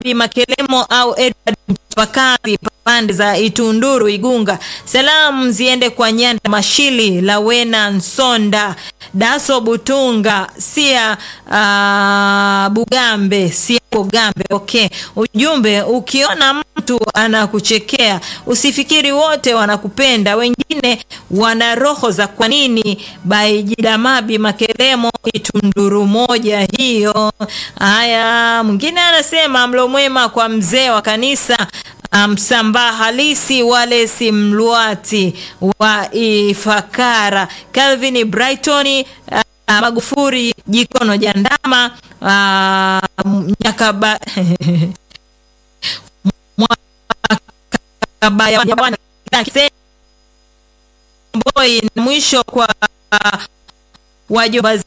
Mabi Makelemo au Edward Mchapakazi pande za Itunduru Igunga. Salamu ziende kwa Nyanda Mashili, Lawena Nsonda, Daso Butunga, Sia uh, Bugambe, Sia Bugambe. Okay. Ujumbe, ukiona mtu anakuchekea usifikiri wote wanakupenda, wengine wana roho za kwa nini. Baijidamabi Makelemo Itunduru moja hiyo. Haya, mwingine anasema mlo mwema kwa mzee wa kanisa Msambaa um, halisi wale si mlwati wa Ifakara Calvin Brighton uh, Magufuri Jikono Jandama uh, Nyakaba Boy na mwisho kwa uh, wajomba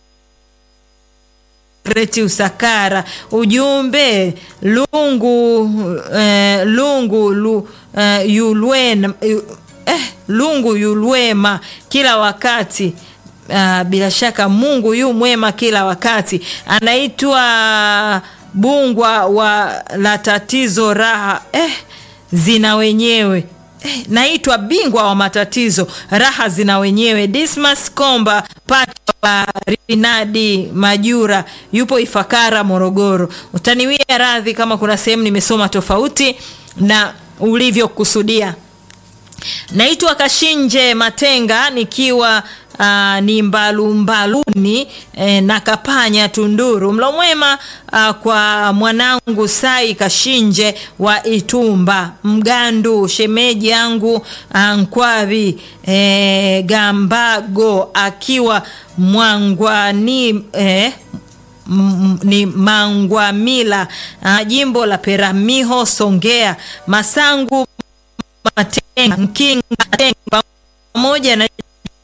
Greti Usakara. Ujumbe lungu eh, lungu lu, eh, yulwena, eh, lungu yulwema kila wakati. Uh, bila shaka Mungu yu mwema kila wakati. Anaitwa Bungwa wa la tatizo raha eh, zina wenyewe eh, naitwa bingwa wa matatizo raha zina wenyewe. Dismas Komba pacha wa Rinadi Majura yupo Ifakara Morogoro. Utaniwia radhi kama kuna sehemu nimesoma tofauti na ulivyokusudia. Naitwa Kashinje Matenga nikiwa uh, ni mbalumbaluni eh, na Kapanya Tunduru. Mlo mwema uh, kwa mwanangu Sai Kashinje wa Itumba Mgandu, shemeji yangu uh, Nkwavi eh, Gambago akiwa Mwangwani eh, ni Mangwamila uh, jimbo la Peramiho Songea Masangu Matenga Mkinga pamoja na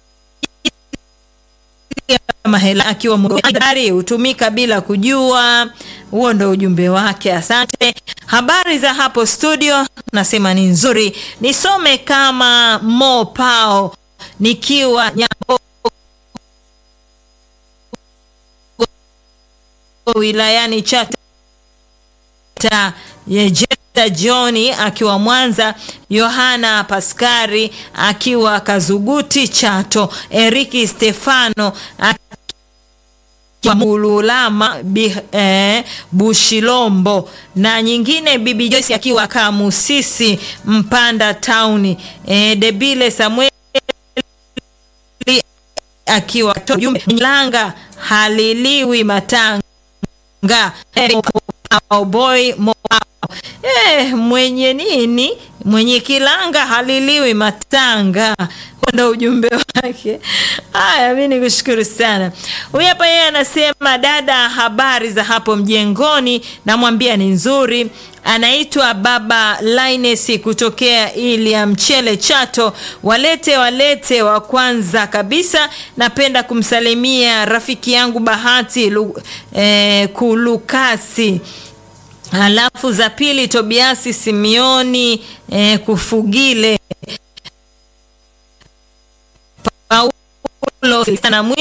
mahela akiwa mgari hutumika bila kujua. Huo ndo ujumbe wake. Asante. Habari za hapo studio, nasema ni nzuri. Nisome kama Mo Pao nikiwa Nyambo wilayani Chata Jeta Johni akiwa Mwanza, Yohana Paskari akiwa Kazuguti Chato, Eriki Stefano akiwa Mululama eh, Bushilombo na nyingine, Bibi Joyce akiwa Kamusisi Mpanda Town, eh, Debile Samuel akiwa Langa haliliwi Matanga boy Eh, mwenye nini? Mwenye kilanga haliliwi matanga. Ndo ujumbe wake. Haya, mi nikushukuru sana. Huyu hapa yeye anasema, dada, habari za hapo mjengoni? Namwambia ni nzuri. Anaitwa Baba Linesi kutokea ili ya Mchele Chato. Walete walete, wa kwanza kabisa napenda kumsalimia rafiki yangu Bahati lu, eh, Kulukasi Halafu za pili Tobiasi Simioni eh, Kufugile Paulo na mwisho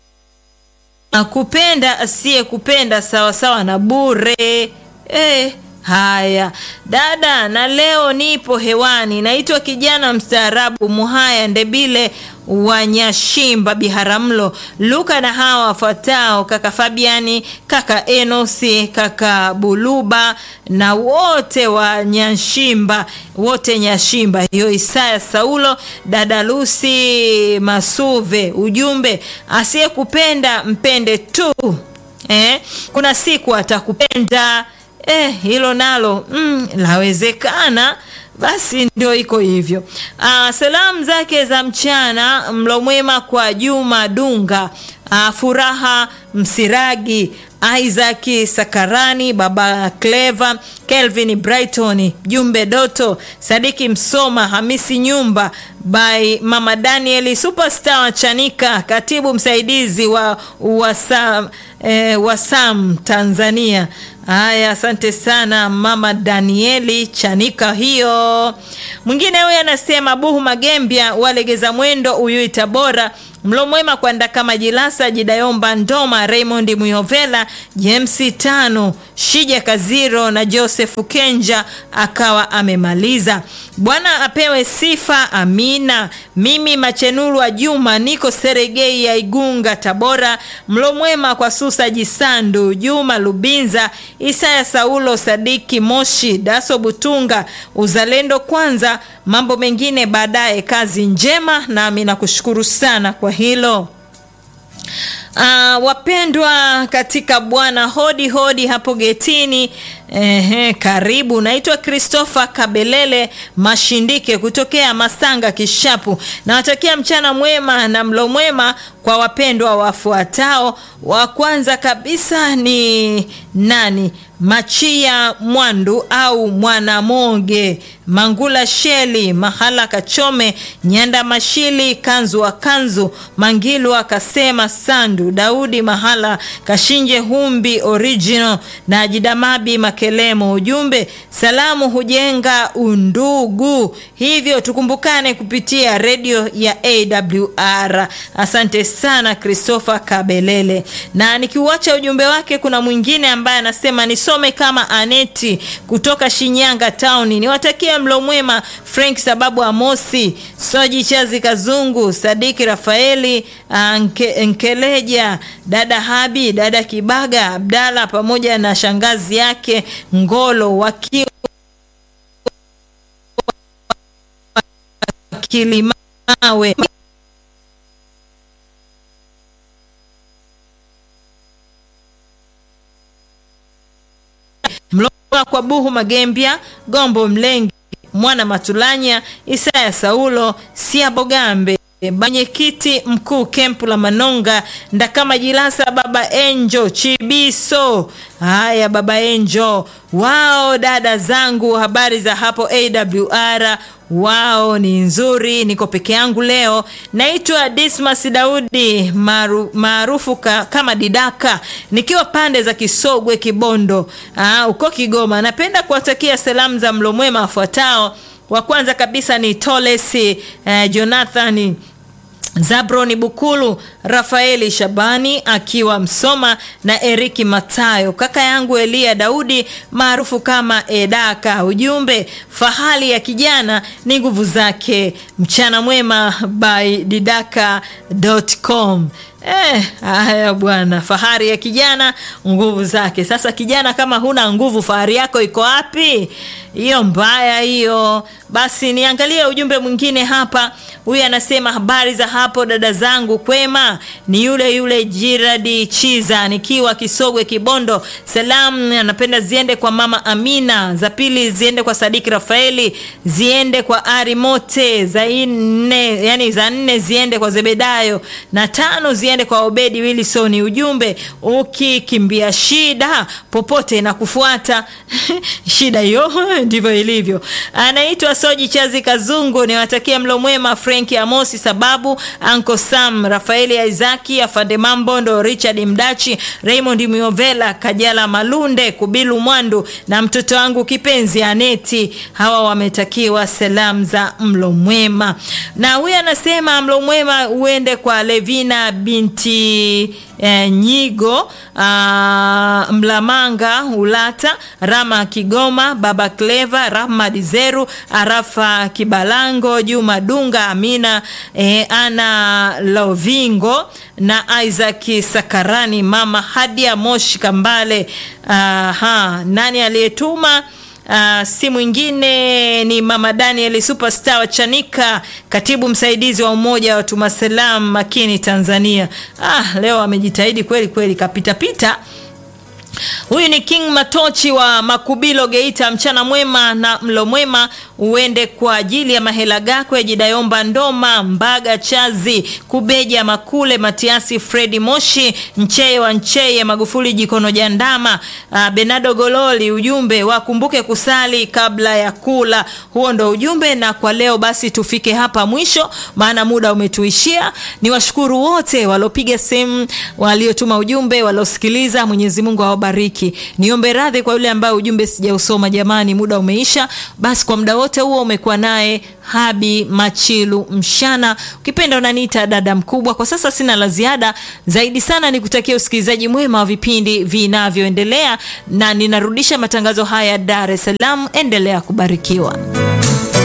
kupenda asiye kupenda sawasawa na bure eh. Haya dada, na leo nipo hewani, naitwa kijana mstaarabu Muhaya Ndebile wa Nyashimba Biharamulo, Luka na hawa wafuatao: kaka Fabiani, kaka Enosi, kaka Buluba na wote wa Nyashimba, wote Nyashimba hiyo, Isaya Saulo, dada Lusi Masuve. Ujumbe, asiyekupenda mpende tu eh, kuna siku atakupenda. Eh, hilo nalo mm, lawezekana. Basi ndio iko hivyo. Ah, salamu zake za mchana, mlo mwema kwa Juma Dunga, ah, Furaha Msiragi, Isaac Sakarani, baba Cleva, Kelvin Brighton, Jumbe Doto, Sadiki Msoma, Hamisi Nyumba by Mama Danieli Superstar wa Chanika, katibu msaidizi wa Wasam, eh, Wasam Tanzania. Haya, asante sana Mama Danieli Chanika hiyo. Mwingine huyu anasema Buhu Magembya walegeza mwendo Uyui Tabora, Mlo mwema kwa Ndakama Jilasa, Jidayomba Ndoma, Raymond Muyovela, James Tano, Shija Kaziro na Joseph Kenja akawa amemaliza. Bwana apewe sifa, amina. Mimi Machenuru wa Juma niko Seregei ya Igunga, Tabora. Mlo mwema kwa Susa Jisandu, Juma Lubinza, Isaya Saulo, Sadiki Moshi, Daso Butunga. Uzalendo kwanza, mambo mengine baadaye. Kazi njema, nami nakushukuru sana kwa hilo. Uh, wapendwa katika Bwana, hodi hodi hapo getini. Ehe, karibu. Naitwa Christopher Kabelele Mashindike kutokea Masanga Kishapu. Nawatakia mchana mwema na mlo mwema kwa wapendwa wafuatao. Wa kwanza kabisa ni nani? Machia Mwandu au Mwanamonge, Mangula Sheli, Mahala Kachome, Nyanda Mashili, Kanzu wa Kanzu, Mangilu akasema Sandu, Daudi Mahala, Kashinje Humbi original na Jidamabi Makelemo. Ujumbe, salamu hujenga undugu, hivyo tukumbukane kupitia redio ya AWR. Asante sana Christopher Kabelele. Na nikiuacha ujumbe wake, kuna mwingine ambaye anasema nisome kama Aneti kutoka Shinyanga town. Niwatakie mlo mwema Frank sababu Amosi, Soji Chazi Kazungu, Sadiki Rafaeli, Nke, Nkeleja, dada Habi, dada Kibaga, Abdala pamoja na shangazi yake Ngolo wakiwa Kilimawe. Mloa kwa Buhu Magembya, Gombo Mlengi, Mwana Matulanya, Isaya Saulo, Sia Bogambe, mwenyekiti mkuu kempu la Manonga, Ndakama Jilasa, Baba Enjo Chibiso. Haya, Baba Enjo, wao dada zangu, habari za hapo AWR? Wao ni nzuri, niko peke yangu leo. Naitwa Dismas Daudi maarufu kama Didaka, nikiwa pande za Kisogwe Kibondo, aa, uko Kigoma. Napenda kuwatakia salamu za mlo mwema wafuatao. Wa kwanza kabisa ni Tolesi eh, Jonathan Zabroni Bukulu, Rafaeli Shabani akiwa Msoma na Eriki Matayo, kaka yangu Elia Daudi maarufu kama Edaka. Ujumbe, fahali ya kijana ni nguvu zake. Mchana mwema by didaka.com. Eh, haya bwana, fahari ya kijana nguvu zake. Sasa kijana, kama huna nguvu, fahari yako iko wapi? Hiyo mbaya hiyo. Basi niangalie ujumbe mwingine hapa. Huyu anasema habari za hapo dada zangu, kwema. Ni yule yule Jiradi Chiza nikiwa Kisogwe Kibondo. Salamu anapenda ziende kwa mama Amina, za pili ziende kwa Sadiki Rafaeli, ziende kwa Ari Mote, za nne yani za nne ziende kwa Zebedayo na tano ziende kwa Obedi Wilson. Ujumbe, ukikimbia shida popote na kufuata shida hiyo ndivyo ilivyo. Anaitwa Soji Chazi Kazungu, niwatakia mlo mwema Frank Amosi, sababu Uncle Sam, Rafaeli Isaki, Afande Mambondo, Richard Mdachi, Raymond Miovela, Kajala Malunde, Kubilu Mwandu na mtoto wangu kipenzi Aneti. Hawa wametakiwa salamu za mlo mwema, na huyu anasema mlo mwema uende kwa Levina binti eh, Nyigo ah, Mlamanga Ulata, Rama Kigoma, Baba Cleva, Rahmad Zeru, Arafa Kibalango, Juma Dunga, Amina eh, Ana Lovingo na Isaac Sakarani, Mama Hadia Moshi Kambale. Aha, nani aliyetuma? Uh, si mwingine ni mama Daniel Superstar wa Chanika, katibu msaidizi wa umoja wa Tuma Salam Makini Tanzania. Ah, leo amejitahidi kweli kweli, kapitapita Huyu ni King Matochi wa Makubilo Geita. Mchana mwema na mlo mwema uende kwa ajili ya Mahela Gakwe, Jidayomba Ndoma, Mbaga Chazi, Kubeja Makule, Matiasi, Fredi Moshi, Ncheye wa Ncheye, Magufuli Jikono Jandama, uh, Benado Gololi. Ujumbe wakumbuke kusali kabla ya kula. Huo ndo ujumbe, na kwa leo basi tufike hapa mwisho, maana muda umetuishia. Ni washukuru wote waliopiga simu, waliotuma ujumbe, waliosikiliza. Mwenyezi Mungu awabariki awabariki. Niombe radhi kwa yule ambaye ujumbe sijausoma, jamani, muda umeisha. Basi kwa muda wote huo umekuwa naye Habi Machilu Mshana, ukipenda unaniita dada mkubwa. Kwa sasa sina la ziada zaidi sana, ni kutakia usikilizaji mwema wa vipindi vinavyoendelea, na ninarudisha matangazo haya Dar es Salaam. Endelea kubarikiwa.